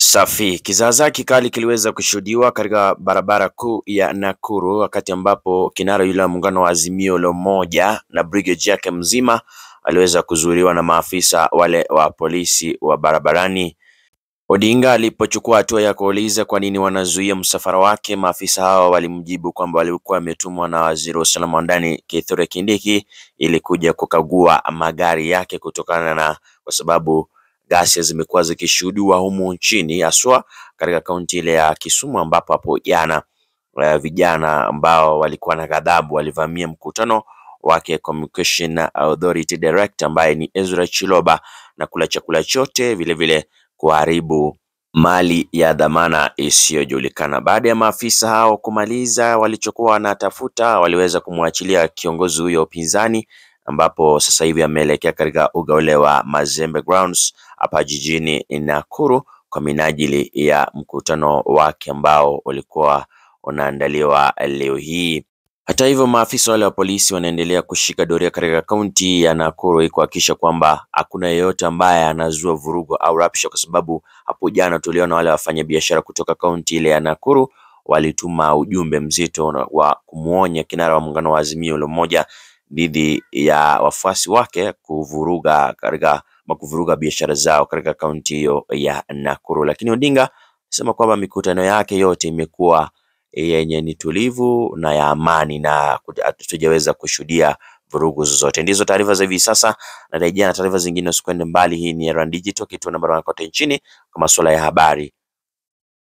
Safi. Kizaazaa kikali kiliweza kushuhudiwa katika barabara kuu ya Nakuru wakati ambapo kinara yule wa muungano wa Azimio la Umoja na brigade yake mzima aliweza kuzuiliwa na maafisa wale wa polisi wa barabarani. Odinga alipochukua hatua ya kuuliza kwa nini wanazuia msafara wake, maafisa hao walimjibu kwamba walikuwa wametumwa na waziri wa usalama wa ndani Kithure Kindiki ili kuja kukagua magari yake kutokana na kwa sababu ghasia zimekuwa zikishuhudiwa humu nchini haswa katika kaunti ile ya Kisumu ambapo hapo jana uh, vijana ambao walikuwa na ghadhabu walivamia mkutano wake Communication Authority Director ambaye ni Ezra Chiloba na kula chakula chote vilevile kuharibu mali ya dhamana isiyojulikana. Baada ya maafisa hao kumaliza walichokuwa wanatafuta, waliweza kumwachilia kiongozi huyo upinzani ambapo sasa hivi ameelekea katika uga ule wa Mazembe Grounds hapa jijini Nakuru kwa minajili ya mkutano wake ambao ulikuwa unaandaliwa leo hii. Hata hivyo, maafisa wale wa polisi wanaendelea kushika doria katika kaunti ya Nakuru ili kuhakikisha kwamba hakuna yeyote ambaye anazua vurugu au rabsha, kwa sababu hapo jana tuliona wale wafanyabiashara kutoka kaunti ile ya Nakuru walituma ujumbe mzito wa kumwonya kinara wa muungano wa Azimio la Umoja dhidi ya wafuasi wake kuvuruga katika ama kuvuruga biashara zao katika kaunti hiyo ya Nakuru. Lakini Odinga sema kwamba mikutano yake yote imekuwa yenye ni tulivu na ya amani na hatujaweza kushuhudia vurugu zozote. Ndizo taarifa za hivi sasa, na rejea na taarifa zingine, usikwende mbali. Hii ni Erand Digital, kituo namba moja kote nchini kwa masuala ya habari